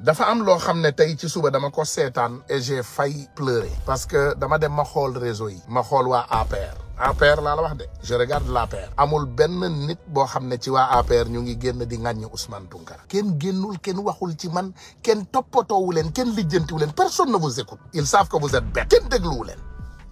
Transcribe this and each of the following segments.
dafa am loo xam ne tey ci suba dama ko seetaan et j'ai failli pleurer parce que dama dem ma xool réseau yi ma xool waa APR APR laa la wax de je regarde l'APR amul benn nit boo xam ne ci waa APR ñu ngi génn di ŋàññi Ousmane Tounkara kenn génnul kenn waxul ci man kenn toppatoowu leen kenn lijjantiwu leen personne ne vous écoute ils savent que vous êtes bête kenn dégluwu leen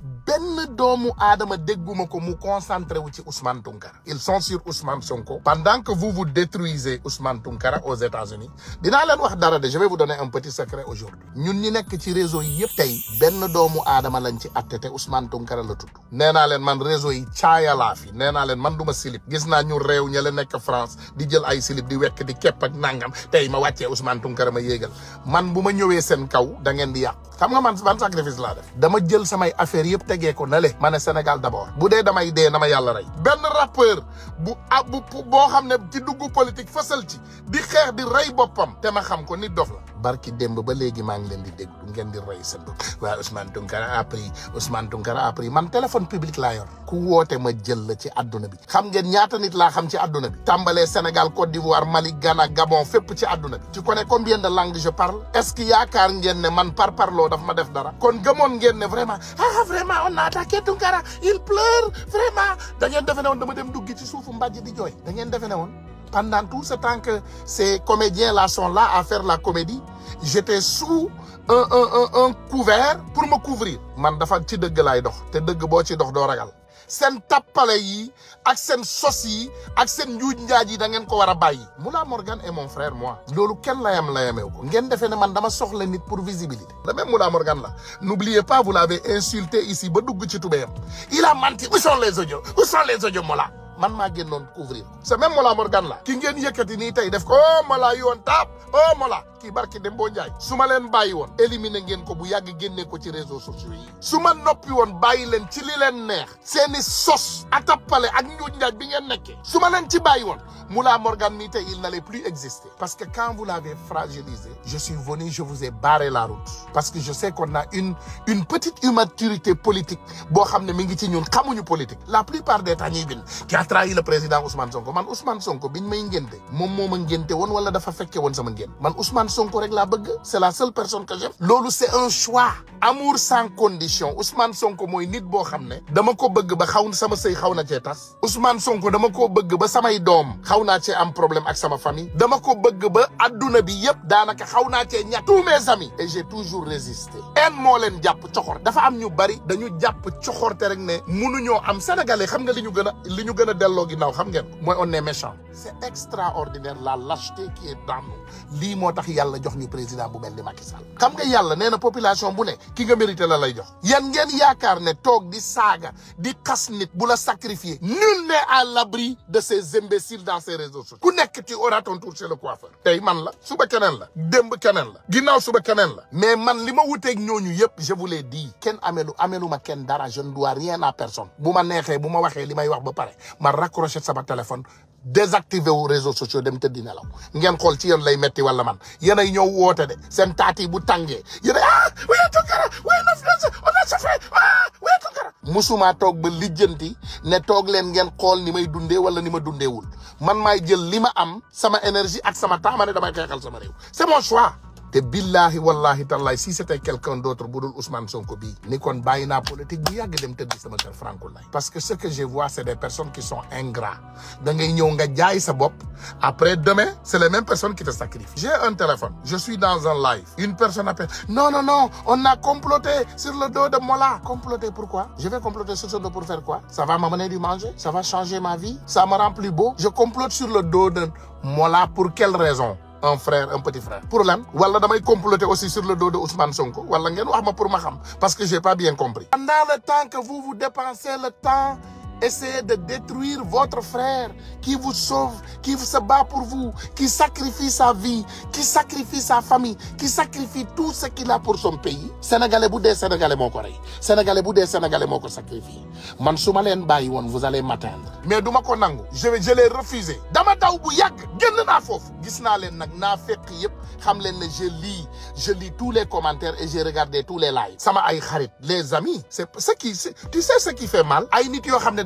benn doomu aadama dégguma ko mu concentré wu ci Ousmane Tounkara ils sont sur Ousmane Sonko pendant que vous vous détruisez Ousmane Tounkara aux États-Unis dinaa leen wax dara de je vais vous donner un petit secret aujourd'hui ñun ñi nekk ci réseau yi yëpp tey benn doomu aadama lañ ci atte te Ousmane Tounkara la tudd nee naa leen man réseau yi caayalaa fi nee naa leen man du ma silib gis naa ñu réew ña la nekk France di jël ay silib di wekk di képp ak nangam tey ma wàccee Ousmane Tounkara ma yéegal man bu ma ñëwee seen kaw da ngeen di yàqu xam nga man ban sacrifice laa def dama jël samay affaire yëpp tegee ko na le ma ne Sénégal d'abord bu dee damay dee na ma yàlla rey benn rappeur bu ah bu boo xam ne ci duggu politique fësal ci di xeex di rey boppam te ma xam ko nit dof la barki démb ba léegi maa ngi leen di déglu ngeen di rey seen bopp waaye Ousmane Tounkara a pris Ousmane Tounkara a pris man téléphone public laa yor ku woote ma jël la ci àdduna bi xam ngeen ñaata nit laa xam ci àdduna bi tàmbalee Sénégal Côte d'Ivoire Mali Ghana Gabon fépp ci àdduna bi tu connais combien de langues je parle est-ce que yaakaar ngeen ne man par parloo daf ma def dara kon gëmoon ngeen ne vraiment ah vraiment on a attaqué Tounkara il pleure vraiment da ngeen defe ne woon dama dem duggi ci suufu mbàjj di jooy da ngeen defe ne woon pendant tout ce temps que ces comédiens-là sont là à faire la comédie j'étais sous un un un un couvert pour me couvrir man dafa ci dëgg laay dox te dëgg boo ci dox doo ragal seen tappale yi ak seen sos yi ak seen njuuj njaaj yi da ngeen ko war a bàyyi Moula Morgan est mon frère moi loolu kenn layam layamew ko ngeen defee ne man dama soxla nit pour visibilité le même Moula Morgan la n'oubliez pas vous l'avez insulté ici ba dugg ci tubéyam il a menti où sont les audios où sont les audios Moula man maa génnoon couvrir ko c'est même Mola Morgan la ki ngeen yëkkati nii tey def ko oh Mola yi woon taap oh Mola kii barki dem boo njaay su ma leen bàyyi woon éliminer ngeen ko bu yàgg génne ko ci réseaux sociaux yi su ma noppi woon bàyyi leen ci li leen neex seeni sos atappale ak njuuj njaaj bi ngeen nekkee su ma leen ci bàyyi woon Moula Morgan nii tey il n'allait plus exister parce que quand vous l'avez fragilisé je suis venu je vous ai barré la route parce que je sais qu'on a une une petite immaturité politique boo xam ne mi ngi ci ñun xamuñu politique la plupart des temps ñuy bind qui a trahi le président Ousmane Sonko man Ousmane Sonko biñ may ngénte moom moo ma ngénte woon wala dafa fekke woon sama ngénte man Ousmane Sonko rek laa bëgg c'est la seule personne que j'aime loolu c'est un choix amour sans condition Ousmane Sonko mooy nit boo xam ne dama ko bëgg ba xaw sama sëy xaw na cee tas Ousmane Sonko dama ko bëgg ba samay doom xaw naa cee am problème ak sama famille dama ko bëgg ba adduna bi yëpp daanaka xaw naa cee ñàkk tous mes amis et j'ai toujours résisté en moo leen jàpp coxor dafa am ñu bari dañu jàpp coxorte rek ne munuñoo am sénégalais xam nga li ñu gën a li ñu gën a delloo ginnaaw xam ngeen mooy on est méchant c'est extraordinaire la lâcheté qui est dans nous lii moo tax yàlla jox ñu président bu mel ni Macky Sall xam nga yàlla nee na population bu ne ki nga mérité la lay jox yan ngeen yaakaar ne toog di saaga di xas nit bu la sacrifier nul n'est à l'abri de ces imbéciles dans ces réseaux sociaux ku nekk tu auras ton tour chez le coiffeur tey man la suba keneen la démb keneen la ginnaaw suba keneen la mais man li ma wuteeg ñooñu yëpp je vous l'ai dit kenn amelu amelu ma kenn dara je ne dois rien à personne bu ma neexee bu ma waxee li may wax ba pare ma raccroché sama téléphone désactivé wu réseaux sociaux dem tëddi nelaw ngeen xool ci yéen lay metti wala man yéenay ñëw woote de seen taat yi bu tàngee yéenay ah oui Tounkara oui on a fait ah oui Tounkara musuma toog ba lijjanti ne toog leen ngeen xool ni may dundee wala ni ma dundeewul man maay jël li ma am sama énergie ak sama temps ma ne damay xeexal sama réew c'est mon choix te billahi wallahi tallahi si c'était quelqu'un d'autre bu dul Ousmane Sonko bii ni kon bàyyi naa politique bu yàgg dem tëdd sama kër Francoulaye parce que ce que je vois c'est des personnes qui sont ingrats da ngay ñëw nga jaay sa bopp après demain c'est les mêmes personnes qui te sacrifient j'ai un téléphone je suis dans un live une personne appelle non non non on a comploté sur le dos de Mola comploté pourquoi je vais comploter sur ce dos pour faire quoi ça va m'amener du manger ça va changer ma vie ça me rend plus beau je complote sur le dos de Mola pour quelle raison un frère un petit frère pour lan wala damay comploter aussi sur le dos de Ousmane Sonko wala ngeen wax ma pour ma xam parce que j'ai pas bien compris pendant le temps que vous vous dépensez le temps essayez de détruire votre frère qui vous sauve qui se bat pour vous qui sacrifie sa vie qui sacrifie sa famille qui sacrifie tout ce qu'il a pour son pays sénégalais bu dee sénégalais moo ko rey sénégalais bu dee sénégalais moo ko sacrifié man su ma leen bàyyi woon vous allez m'atteindre mais du ma ko nangu je vais je l'ai refusé dama daw bu yàgg génn naa foofu gis naa leen nag naa fekk yëpp xam leen ne je lis je lis tous les commentaires et j'ai regardé tous les lives sama ay xarit les amis c'est ce qui tu sais ce qui fait mal ay nit yoo xam ne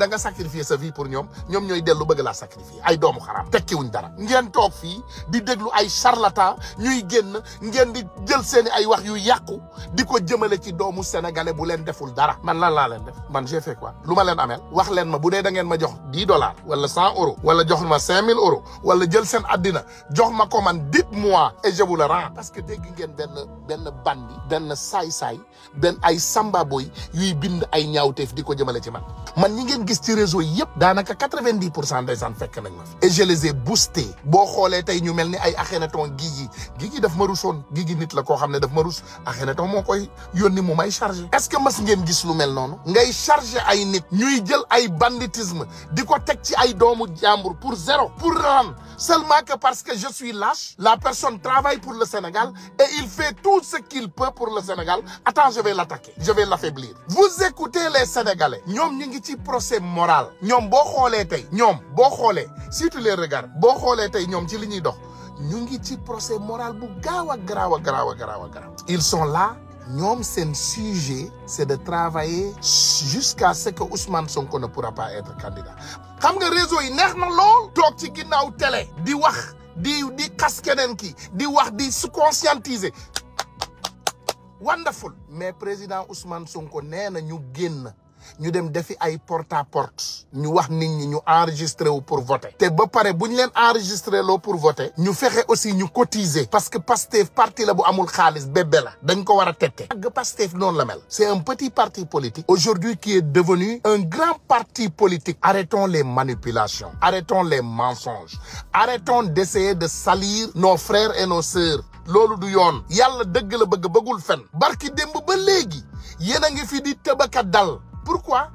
da nga sacrifier sa vie pour ñoom ñoom ñooy dellu bëgg laa sacrifier ay doomu xaraam tekkiwuñ dara ngeen toog fii di déglu ay charlatan ñuy génn ngeen di jël seeni ay wax yu yàqu di ko jëmale ci doomu sénégalais bu leen deful dara man lan laa leen def man j'ai fait quoi lu ma leen ameel wax leen ma bu dee da ngeen ma jox dix dollars wala cent euros wala jox ma cinq mille euros wala jël seen addina jox ma ko man dites-moi et je vous le rends parce que dégg ngeen benn benn bandi benn saay-saay benn ay samba boy yuy bind ay ñaawteef di ko jëmale ci man man ñi ngeen gis ci réseau yi yëpp daanaka quatre-vingt-dix pour cent ndeysaan fekk nañ ma fi et je les ai boostés boo xoolee tey ñu mel ni ay Akhenaton Guigui Guigui daf ma rusoon Guigui nit la koo xam ne daf ma rus Akhenaton moo koy yónni mu may chargé est-ce que mas ngeen gis lu mel noonu ngay chargé ay nit ñuy jël ay banditisme di ko teg ci ay doomu jàmbur pour zéro pour ran seulement que parce que je suis lâche la personne travaille pour le Sénégal et il fait tout ce qu'il peut pour le Sénégal attends je vais l'attaquer je vais l'affaiblir vous écoutez les Sénégalais ñoom ñu ngi ci procès moral ñoom boo xoolee tey ñoom boo xoolee si tu les regardes boo xoolee tey ñoom ci li ñuy dox ñu ngi ci procès moral bu gaaw a garaaw a garaaw a garaaw a garaaw ils sont là ñoom seen sujet c'est de travailler jusqu'à ce que Ousmane Sonko ne pourra pas être candidat xam nga réseau yi neex na lool toog ci ginnaaw télé di wax di di xas keneen ki di wax di se conscientiser wonderful mais président Ousmane Sonko nee na ñu génn ñu dem defi ay porte à porte ñu wax nit ñi ñu enregistré wu pour voter te ba pare bu ñu leen enregistré loo pour voter ñu fexe aussi ñu cotiser parce que Pastef parti la bu amul xaalis bébé la dañ ko war a tette ak Pastef noonu la mel c'est un petit parti politique aujourd'hui qui est devenu un grand parti politique arrêtons les manipulations arrêtons les mensonges arrêtons d'essayer de salir nos frères et nos sœurs loolu du yoon yàlla dëgg la bëgg bëggul fen barki démb ba léegi yéen a ngi fi di tëbaka dal pourquoi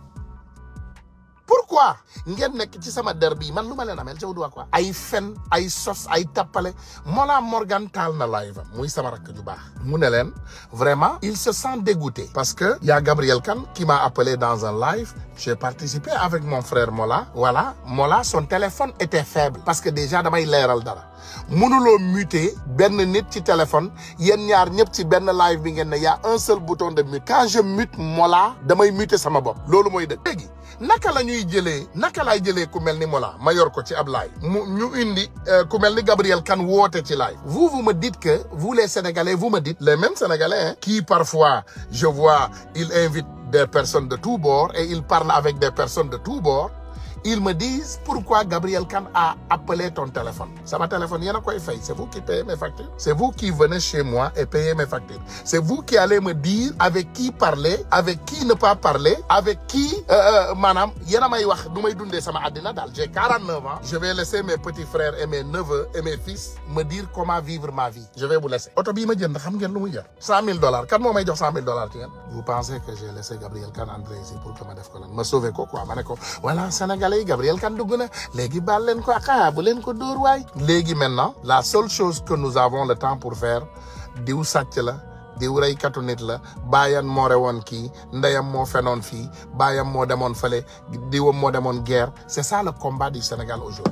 pourquoi ngeen nekk ci sama der bii man lu ma leen amel jaw duwaa quoi ay fen ay sos ay tappale Mollah Morgan taal na live am muy sama rakk ju baax mu ne leen vraiment il se sent dégoûté parce que y a Gabriel Kane qui m'a appelé dans un live j'ai participé avec mon frère Mollah voilà Mollah son téléphone était faible parce que déjà damay leeral dara mënuloo muter benn nit ci téléphone yéen ñaar ñëpp ci benn live bi ngeen ne y a un seul bouton de mute quand je mute Mollah damay muter sama bopp loolu mooy dëgg léegi naka la ñuy jëlee naka laay jëlee ku mel ni Mollah ma yor ko ci ab live mu ñu indi ku mel ni Gabriel Kane woote ci live vous vous me dites que vous les Sénégalais vous me dites les mêmes Sénégalais hein, qui parfois je vois ils invitent des personnes de tous bords et ils parlent avec des personnes de tous bords ils me disent pourquoi Gabriel Kane a appelé ton téléphone sama téléphone yéen a koy fay c'est vous qui payez mes factures c'est vous qui venez chez moi et payez mes factures c'est vous qui allez me dire avec qui parler avec qui ne pas parler avec qui maanaam yéen a may wax du may dundee sama àddina daal j'ai 49 ans je vais laisser mes petits frères et mes neveux et mes fils me dire comment vivre ma vie je vais vous laisser oto bii ma jënd xam ngeen lu muy jar cent mille dollars kan moo may jox cent mille dollars ci ngeen vous pensez que j'ai laissé Gabriel Kane entrer ici pour que ma def ko lan ma sauver ko quoi ma ne ko voilà Sénégalais Gabriel Kane dugg na léegi baal leen ko ah bu leen ko dóor waay léegi maintenant la seule chose que nous avons le temps pour faire diw sàcc la diw reykatu nit la baayam moo rewoon kii ndeyam moo fenoon fii baayam moo demoon fële diwam moo demoon guerre c'est ça le combat du Sénégal aujourd'hui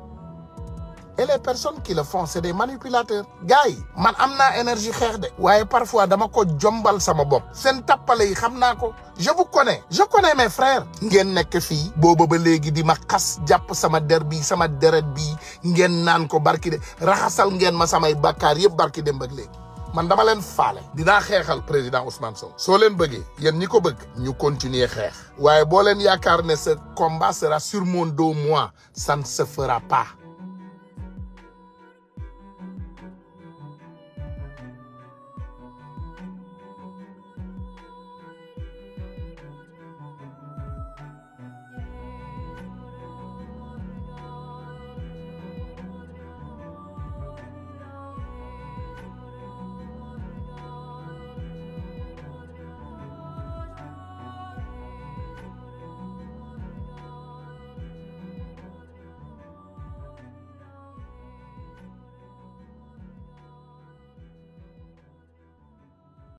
et les personnes qui le font c'est des manipulateurs gars yi man am naa énergie xeex de waaye parfois dama ko jombal sama bopp seen tappale yi xam naa ko je vous connais je connais mes frères ngeen nekk fii booba ba léegi di ma xas jàpp sama der bi sama deret bi ngeen naan ko barki de raxasal ngeen ma samay bakkaar yëpp barki dem ak léegi man dama leen faale dinaa xeexal président Ousmane Sonko soo leen bëggee yéen ñi ko bëgg ñu continuer xeex waaye boo leen yaakaar ne ce combat sera sur mon dos moi ça ne se fera pas